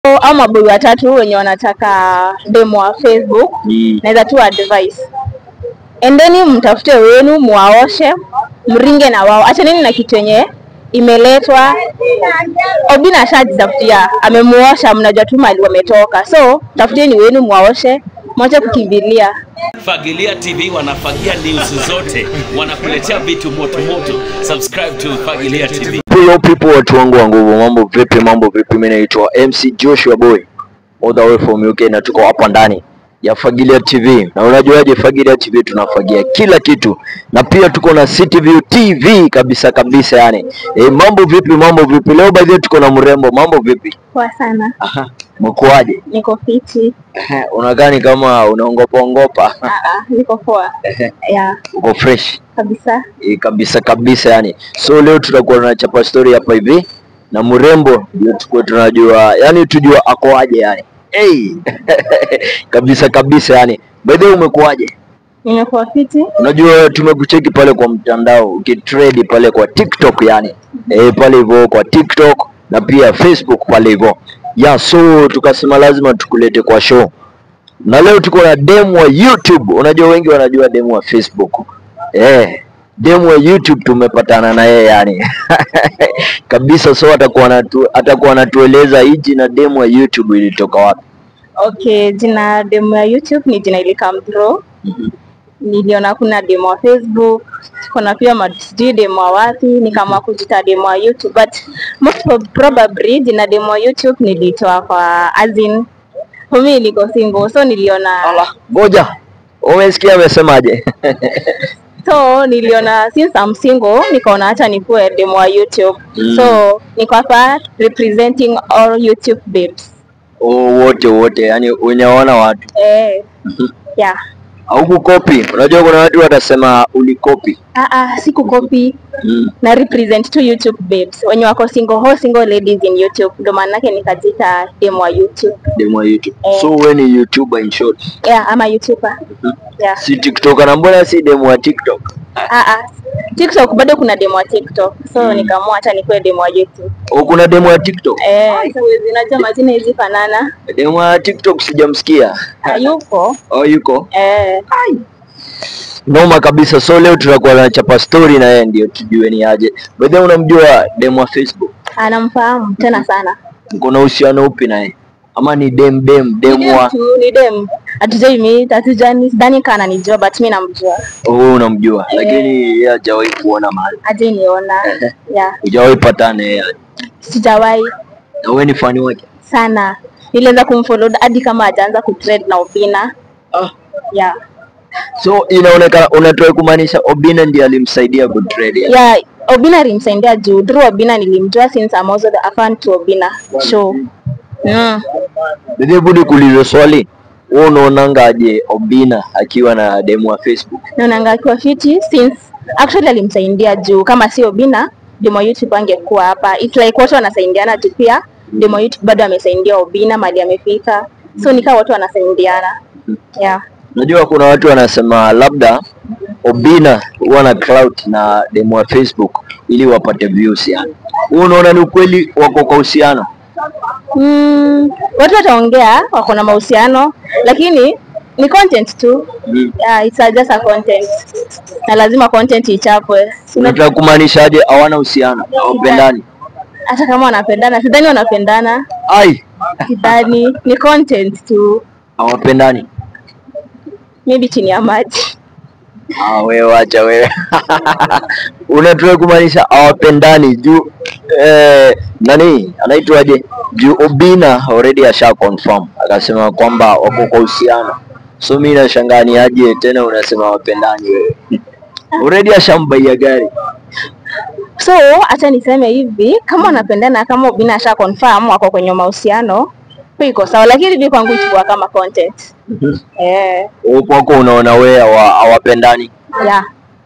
So, au maboi watatu wenye wanataka demo wa Facebook Mm. naweza tu advice endeni mtafute wenu muwaoshe mringe na wao achaneni na kitu yenye imeletwa obina ashajitafutia amemuosha mnajua tu mali wametoka so tafuteni wenu muwaoshe mwache kukimbilia Fagilia TV wanafagia news zote, wanakuletea vitu moto moto. Subscribe to Fagilia TV. Hello people, watu wangu wa nguvu, mambo vipi? Mambo vipi? Mimi naitwa MC Joshua Boy all the way from UK na tuko hapa ndani ya Fagilia TV, na unajuaje Fagilia TV tunafagia kila kitu, na pia tuko na CTV TV kabisa kabisa, yani e, mambo vipi? Mambo vipi? Leo by the way tuko na mrembo, mambo vipi? poa sana Aha, mkoaje? niko fiti Ehe, Unakaa ni kama unaongopa ongopa, Ah, ah, niko poa yeah, uko fresh kabisa e, kabisa kabisa yani. So leo tutakuwa tunachapa story hapa hivi na mrembo, ndio tukuwa tunajua yani tujua akoaje yani. Hey! kabisa kabisa yani. By the way umekuaje? nimekuwa fiti Unajua tumekucheki pale kwa mtandao ukitrade pale kwa TikTok yani. Eh, pale hivyo kwa TikTok na pia Facebook pale hivyo. Yeah, so tukasema lazima tukulete kwa show. Na leo tuko na demu wa YouTube. Unajua wengi wanajua demu wa Facebook. Eh, demu wa YouTube tumepatana na yeye yani. Kabisa so atakuwa anatu, atakuwa anatueleza hii jina demu wa YouTube ilitoka wapi. okay jina demo ya youtube ni jina ilikam through niliona kuna demo wa facebook kuna pia ma- sijui demo wa wapi nikaamua kujita demo wa youtube but most prob- probably jina demo wa youtube nilitoa kwa azin fumi niko single so niliona Ngoja. Umesikia amesemaje? so niliona since I'm single nikaona hata nikuwe demo wa youtube Mm. so niko hapa representing all youtube babes Oh, wote wote, yani unaona watu eh yeah haukukopi. Unajua kuna watu watasema ulikopi. ah ah sikukopi Mm. na represent tu YouTube babes wenye wako single ho single ladies in YouTube, ndo maanake nikajita demo wa YouTube. Demo wa YouTube. Eh. So wewe ni YouTuber in short. Yeah, ama YouTuber. Yeah. Si TikToker na mbona si demo wa TikTok? Ah ah. TikTok bado kuna demo wa TikTok. So nikaamua hata nikuwe demo wa YouTube. Oh, kuna demo wa TikTok? Eh, sasa huwezi najua majina hizi fanana. Demo wa TikTok sijamsikia. Hayupo. Oh, yuko. Eh, Noma kabisa. So leo tutakuwa tunachapa story na yeye ndio tujue ni aje. By the way unamjua demo wa Facebook? anamfahamu tena sana. Mko na uhusiano upi naye? Ama ni dem dem Ni demo dem wa tu, ni dem. Hatujai meet, hatujani, sidhani kana ananijua but mimi namjua. oh, wewe unamjua lakini yeye hajawahi kuona mahali. Hajai niona. Yeah, Hujawahi patana na yeye. sijawahi. Na wewe ni fani wake? sana nilianza kumfollow hadi kama hajaanza kutrade na Obina. Ah. Yeah. So inaonekana unatoa kumaanisha Obina ndiye alimsaidia kutrade. yani. Yeah, Obina alimsaidia juu through Obina nilimjua since I'm also the a fan to Obina. So, mm. Bebe budi kuuliza swali. Wewe unaonanga aje Obina akiwa na demo wa Facebook? Naonanga akiwa fiti since actually alimsaidia juu kama si Obina demo YouTube angekuwa hapa. It's like watu wanasaidiana juu pia demo YouTube bado amesaidia Obina mali amefika. So nikaa watu wanasaidiana. Yeah. Unajua kuna watu wanasema labda Obina huwa na clout na demo wa Facebook ili wapate views yani. Wewe unaona ni ukweli wako kwa uhusiano? Mm, watu wataongea wako na mahusiano lakini ni content tu. Mm. Yeah, it's a just a content. Na lazima content ichapwe. Unataka kumaanisha aje hawana uhusiano? Hawapendani? Hata kama wanapendana, sidhani wanapendana, Ai, sidhani ni content tu, hawapendani. maybe chini ya maji. Ah, wewe acha wewe. Unataka kumaanisha hawapendani juu eh, nani anaitwaje? Juu Obina already asha confirm akasema kwamba wako kwa uhusiano. So mimi nashangaa ni aje tena unasema hawapendani wewe. Already ashambaia gari. So acha niseme hivi, kama wanapendana, kama Obina asha confirm wako kwenye mahusiano, hiyo iko sawa, lakini mimi kwangu ichukua kama content. Eh, Wewe kwako unaona wewe hawa- hawapendani. yeah.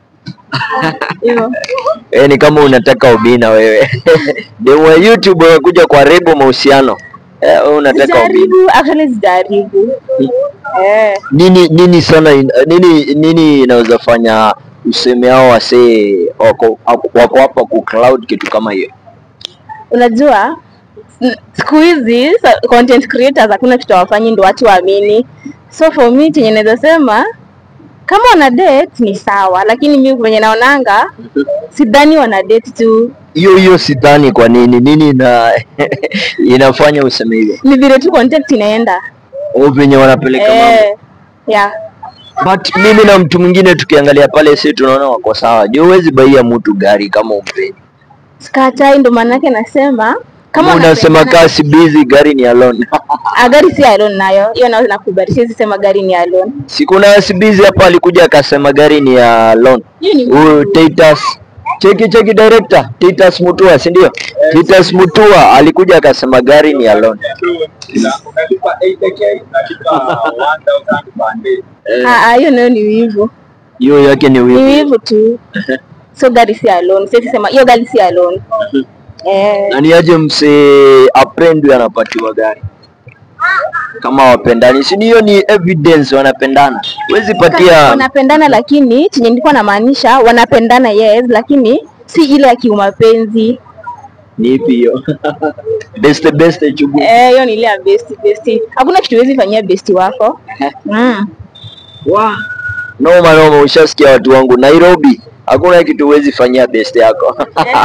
Hivyo. Eh, ni kama unataka Obina wewe. Demo ya YouTube wamekuja kwa rebo mahusiano. Eh, wewe unataka Obina. Sijaribu, actually sijaribu. Eh. nini nini sana in- nini nini inaweza fanya useme hao wasee wako wako hapa ku cloud kitu kama hiyo Unajua s- siku hizi sa- content creators hakuna kitu hawafanyi ndo watu waamini so for me chenye naweza sema kama wana date ni sawa lakini mi venye naonanga sidhani wana date tu hiyo hiyo sidhani kwa nini nini ina inafanya useme hivyo ni vile tu content inaenda au venye wanapeleka mambo eh, yeah. but mimi na mtu mwingine tukiangalia pale si tunaona wako sawa juu huwezi baia mtu gari kama umpendi skatai ndo maanake nasema kama unasema wanapendana- kasi busy gari ni alone Ah, gari si alone nayo hiyo nayo nakubali siwezi sema gari ni alone sikuna sibizi hapa alikuja akasema gari ni ya alone hiyo ni huyu Titus cheki cheki director Titus Mutua si ndio Titus Mutua alikuja akasema gari ni alone unalipa 8k unalipa 1000 per day Ah, ah, hiyo nayo ni wivu hiyo yake ni ni wivu wivu tu so gari si alone siwezi sema hiyo gari si alone eh, na ni aje msee apendwe anapatiwa gari kama wapendani si hiyo ni evidence wanapendana huwezi patia wanapendana lakini chenye nilikuwa namaanisha wanapendana yes lakini si ile ya kiumapenzi ni ipi hiyo best best chugu Eh, hiyo ni ile ya besti besti hakuna kitu huwezi fanyia besti wako mm. Wa. Noma noma, ushasikia watu wangu. Nairobi hakuna kitu huwezi fanyia best yako.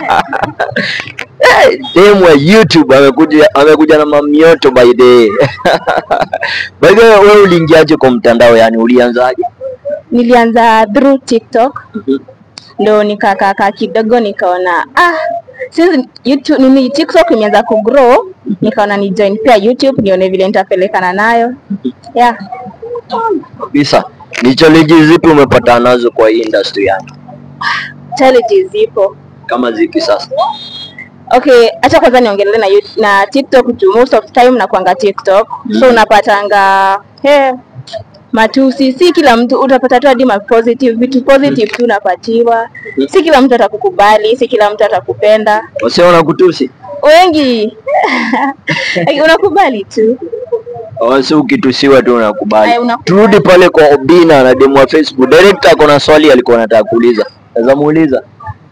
Eh, Demu wa YouTube amekuja amekuja na mamioto by the way. By the way, wewe uliingiaje kwa mtandao yani ulianzaje? nilianza through tiktok ndo nikakaka kidogo nikaona ah since YouTube, nini tiktok imeanza kugrow nikaona ni join pia youtube nione vile nitapelekana nayo yeah Kabisa. Ni challenge zipi umepatana nazo kwa hii industry yani? challenges zipo Kama zipi sasa? okay acha kwanza niongelele na, Yout- na tiktok juu most of time nakwanga tiktok so unapatanga he matusi si kila mtu utapata tu hadi ma positive vitu positive tu unapatiwa si kila mtu atakukubali si kila mtu atakupenda Wase wanakutusi? wengi Like, unakubali tu Wase ukitusiwa tu unakubali. Aya, unakubali. Turudi pale kwa Obina na demu wa Facebook. Director ako na swali alikuwa anataka kuuliza. Naweza muuliza?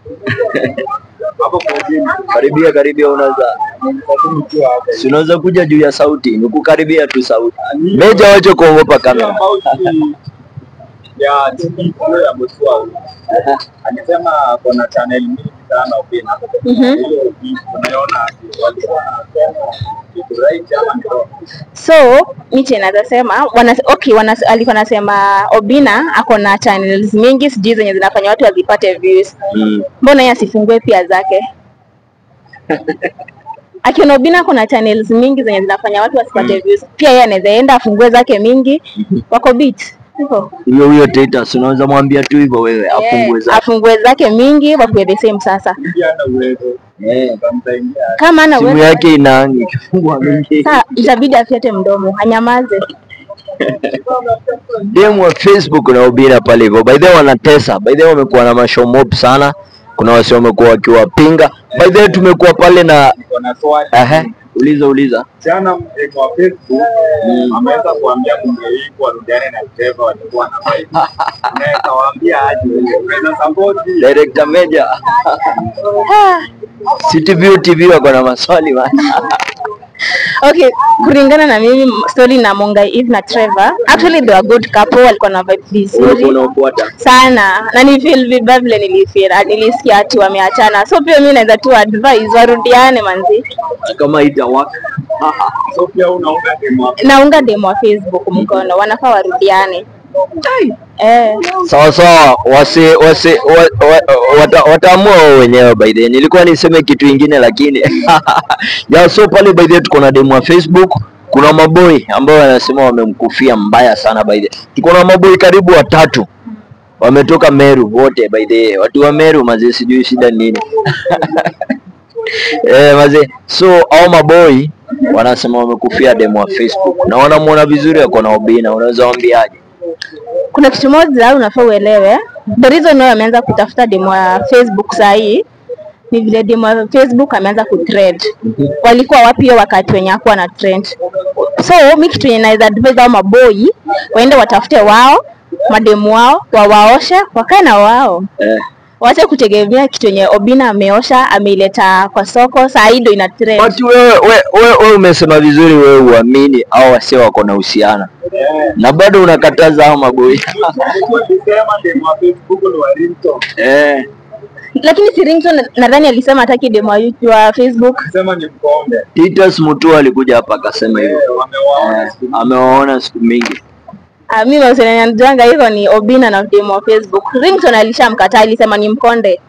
hapo kwa chini Karibia karibia, unaweza lakini ukiwa hapo si unaweza kuja juu ya sauti, ni kukaribia tu sauti. Meja wache kuogopa kamera. Tofauti ya TV hiyo ya Mosua alisema kuna channel mingi sana Opina Mhm. hiyo unaona walikuwa wanasema kitu right ama ni wrong so miche naweza sema wana, okay, wana, alikuwa anasema Obina ako na channels mingi sijui zenye zinafanya watu wazipate views Mm. mbona yeye asifungue pia zake akiona Obina kuna channels mingi zenye zinafanya watu wasipate views pia yeye anaweza enda afungue zake mingi wako beat hivyo Huyo huyo Titus unaweza mwambia tu hivyo wewe afungue Eh, zake. afungue zake mingi wakuwe the same sasa pia ana uwezo Eh. utamsaidia kama ana Simu uwezo yake inaangi ikifungwa mingi. Sa itabidi afyate mdomo anyamaze. Demu wa Facebook na Obina pale hivyo. By the way wanatesa. By the way wamekuwa na mashow mob sana. Kuna wasi wamekuwa wakiwapinga. By the way tumekuwa pale na niko na swali ehe, uliza uliza. jana mtego wa Facebook ameweza kuambia bunge hii warudiane na Trevor walikuwa na fight. Unaweza waambia aje? Unaweza support Director Meja. Ah, City View TV wako na maswali bana. okay, kulingana na mimi story na Mongai Eve na Trevor, actually they were good couple, walikuwa na vibe Ulikuwa vizuri unafuata. sana na ni feel vibaya vile nilifeel, ah, nilisikia ati wameachana, so pia mimi naweza tu advise warudiane manzi. Kama itawaka. so pia unaunga demo Naunga demo wa Facebook mkono, wanafaa warudiane. Eh, Sawa sawa, wase wase wa, wa, wata, wataamua wao wenyewe by the way. Nilikuwa niseme kitu ingine lakini ya so pale by the way tuko na demo wa Facebook, kuna maboi ambao wanasema wamemkufia mbaya sana by the way. Tuko na maboi karibu watatu wametoka Meru wote by the way. Watu wa Meru mazee, sijui shida ni nini eh mazee, so au maboi wanasema wamekufia demo wa Facebook na wanamuona vizuri, ako na Obina, unaweza waambiaje? kuna kitu moja unafaa uelewe, the reason why ameanza kutafuta demo ya Facebook saa hii ni vile demo ya Facebook ameanza kutrend. Walikuwa wapi hiyo wakati wenye hakuwa na trend? So mi kitu yenye naweza advise hao maboi waende watafute wao mademu wao wawaoshe wakae na wao Eh. wache kutegemea kitu yenye Obina ameosha ameileta kwa soko, saa hii ndo ina trend. But wewe wewe wewe wewe umesema vizuri, wewe uamini au wase wako na uhusiano Eh, na bado unakataza hao maboi nilikuwa nikisema demu wa Facebook ni wa Ringtone. eh. Lakini si Ringtone nadhani alisema hataki demo wa YouTube wa Facebook. Sema ni mkonde. Titus Mutua alikuja hapa akasema hivyo Eh, wamewaona eh, siku amewaona siku mingi Ah, mimi mahusiano yanajanga hivyo ni Obina na demo wa Facebook. Ringtone alishamkataa, alisema ni mkonde.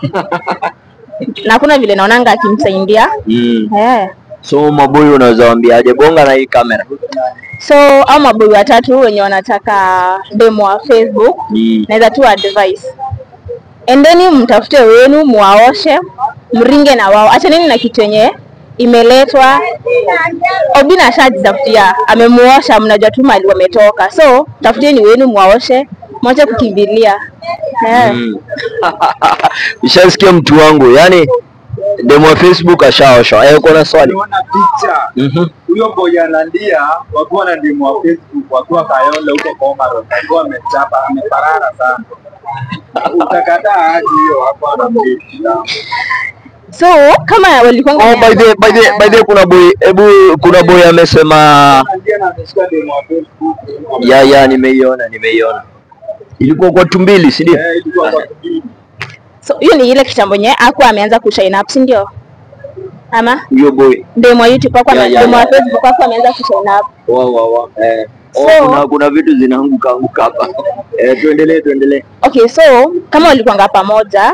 na hakuna vile naonanga akimsaidia. mm. Eh. So maboi unaweza waambiaje? Bonga na hii kamera So au maboi watatu wenye wanataka demo wa Facebook mm. naweza tu advice, endeni mtafute wenu, muwaoshe, mringe na wao, achaneni na kitu yenye imeletwa. Obina ashajitafutia, amemuosha, mnajua tu mali wametoka, so tafuteni wenu, muwaoshe, mwache kukimbilia eh. Mm. Ushasikia mtu wangu, yani demo wa Facebook ashaoshwa. Eh, uko na swali? Niona picha Mhm. huyo boy analia wakiwa na demu wa Facebook wakiwa Kayole huko Komaro, alikuwa amechapa ameparara sana. Utakataa aje hiyo hapo anamdate So kama walikuwa Oh, by the by the by the kuna boy, hebu kuna boy amesema analia na ameshika demu wa Facebook. ya ya, nimeiona nimeiona, ilikuwa kwa tumbili, si ndio? Eh, ilikuwa kwa kipindi. so hiyo ni ile kitambo yenye aku ameanza kushine up, si ndio? Ama Huyo boy demo wa YouTube ako Ya, ya, demo wa ya. Facebook ako ameanza kushine up. wa wa wa eh. Oh, So- kuna kuna vitu zinaanguka anguka hapa. Eh, tuendelee tuendelee. Okay, so kama walikuanga pamoja,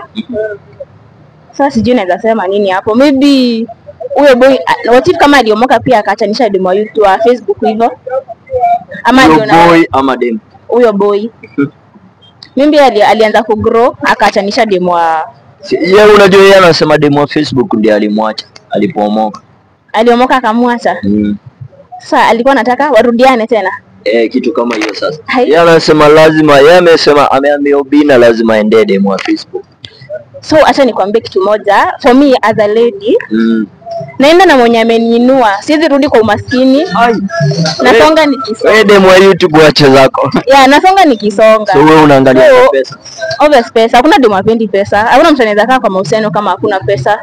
sasa sijui naweza sema nini hapo. Maybe huyo boy ah, what if kama aliomoka pia akaachanisha demo wa YouTube wa Facebook hivyo, ama Huyo aliona boy ama dem. huyo boy maybe ali, alianza kugrow akaachanisha demo wa Si- Yeye unajua yeye anasema demo wa Facebook ndiye alimwacha alipoomoka. aliomoka akamwacha. Mm. Sasa alikuwa anataka warudiane tena. Eh, kitu kama hiyo sasa. Hai. Yeye anasema lazima, yeye amesema ameambia Obina lazima aende demo wa Facebook. So acha nikwambie kitu moja, for me as a lady, Mm. naenda na mwenye ameniinua, siwezi rudi kwa umaskini. Nasonga nikisonga, Wewe demo wa YouTube wache zako. yeah, nasonga nikisonga. So wewe unaangalia So, kwa pesa. obvious pesa, hakuna demu apendi pesa. Hakuna mtu anaweza kaa kwa mahusiano kama hakuna pesa.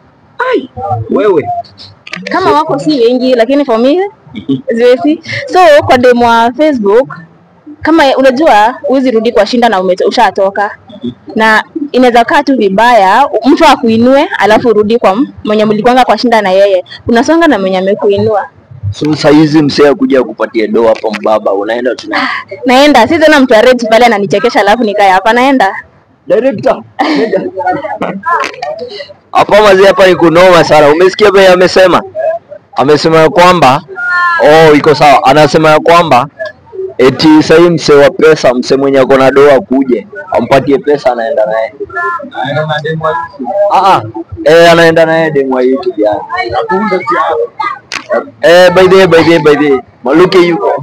Wewe. Kama wako si wengi, lakini for me siwezi. So kwa demu wa Facebook kama unajua huwezi rudi kwa shinda na ume- ushatoka na inaweza kaa tu vibaya mtu akuinue alafu urudi kwa m- mwenye mlikwanga kwa shinda na yeye unasonga na mwenye amekuinua So saa hizi msee akuja kupatia do hapo mbaba, unaenda tu na naenda si tena mtu arrange pale ananichekesha alafu nikae hapa naenda director. Hapa mazee, hapa ni kunoma sana. Umesikia vile amesema? Amesema ya kwamba oh, iko sawa. Anasema ya kwamba eti sahii msee wa pesa, msee mwenye ako na doa kuje ampatie pesa, anaenda naye Anaenda na demu wa YouTube. ah, ah. Eh, anaenda naye demu wa YouTube yani. Kumbe si hapo. Eh, by the way, by the way, by the way, Maluke yuko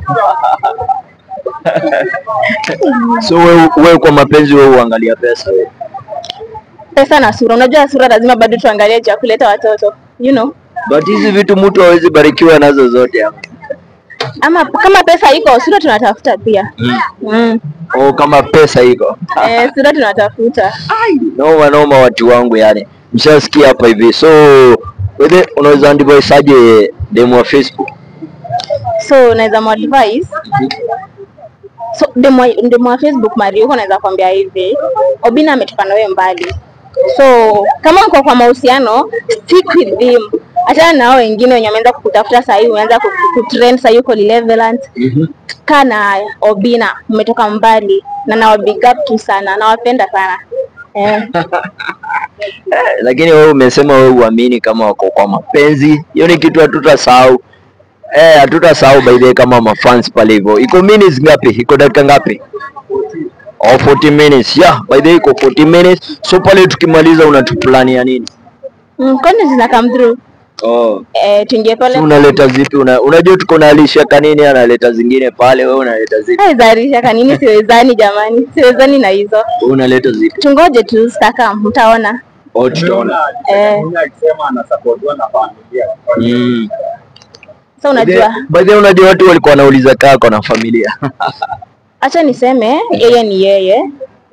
so wewe wewe kwa mapenzi wewe uangalia pesa wewe. pesa na sura unajua sura lazima bado tuangalie juu ya kuleta watoto you know But hizi vitu mtu hawezi barikiwa nazo zote hapa. ama kama pesa iko sura tunatafuta pia mm. Oh, kama pesa iko. eh, sura tunatafuta Noma noma watu wangu yani. Mshasikia hapa hivi. So wewe unaweza advise aje demo wa Facebook? so naweza muadvise so demo wa- demo wa Facebook Mari huko naweza kwambia hivi Obina ametoka na wewe mbali so kama uko kwa mahusiano stick with him achana na hao wengine wenye wameanza kukutafuta saa hii umeanza ku- kutrend saa hii uko relevant Mhm. kaa na Obina umetoka mbali na nawa big up tu sana nawapenda sana eh. Eh, lakini wewe umesema wewe uamini kama wako kwa mapenzi. Hiyo ni kitu hatutasahau. Eh, hatutasahau by the way kama mafans pale hivyo. Iko minutes ngapi? Iko dakika ngapi? Oh, 40 minutes. Yeah, by the way iko 40 minutes. So pale tukimaliza unatuplania nini? Mm, kwani zina come through Oh. eh, tuingie pale Si unaleta zipi? Una, unajua tuko na Alisha Kanini analeta zingine pale, wewe unaleta zipi? Zarisha kanini siwezani jamani, siwezani na hizo. Wewe unaleta zipi? Tungoje tu staka, mtaona. Oh, tutaona. Umeona Eh. Mwenye akisema anasapotiwa na familia. Mm. So unajua, By the way, unajua watu walikuwa wanauliza kaa kwa na familia. acha niseme yeye ni yeye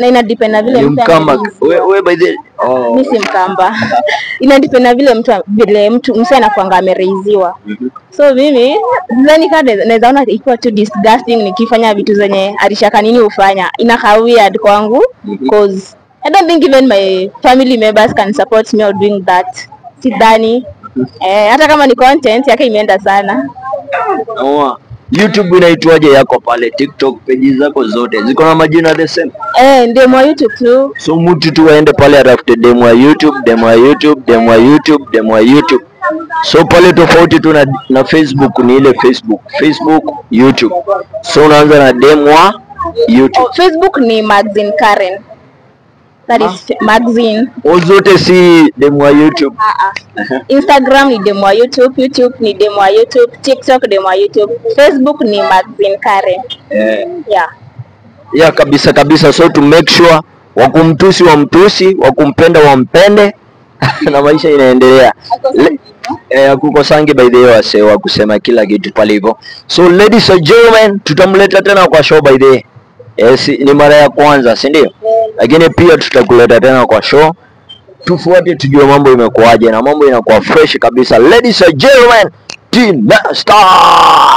na ina depend na vile Ni mtu mkamba. ameraise. We, we by the oh. mi si mkamba ina depend na vile mtu vile mtu mse anakuanga amereiziwa so mimi sidhani kaa naweza ona ikiwa tu disgusting nikifanya vitu zenye alishaka nini hufanya inakaa weird kwangu cause I don't think even my family members can support me or doing that sidhani eh, hata kama ni content yake imeenda sana Oa. YouTube inaitwaje yako pale? TikTok page zako zote ziko na majina the same. eh, ndio mwa YouTube tu So mtu tu aende pale atafute demo ya YouTube, demo ya YouTube, demo ya YouTube, demo ya YouTube. So pale tofauti tu na, na Facebook ni ile Facebook, Facebook, YouTube. So unaanza na demo ya YouTube. oh, Facebook ni magazine Karen that is magazine O zote si demo ya YouTube. Ah, ah. Instagram ni demo wa YouTube, YouTube ni demo wa YouTube, TikTok demo wa YouTube, Facebook ni magazine Karen. Eh. Yeah. ya kabisa kabisa, so to make sure wakumtusi wamtusi, wakumpenda wampende na maisha inaendelea. Le- Eh, kukosangi by the way wase wa kusema kila kitu pale hivyo. So ladies and gentlemen, tutamleta tena kwa show by the way. Yes, ni mara ya kwanza, si ndio? Lakini pia tutakuleta tena kwa show. Tufuate tujue mambo imekuwaje na mambo inakuwa fresh kabisa. Ladies and gentlemen, Tina Star.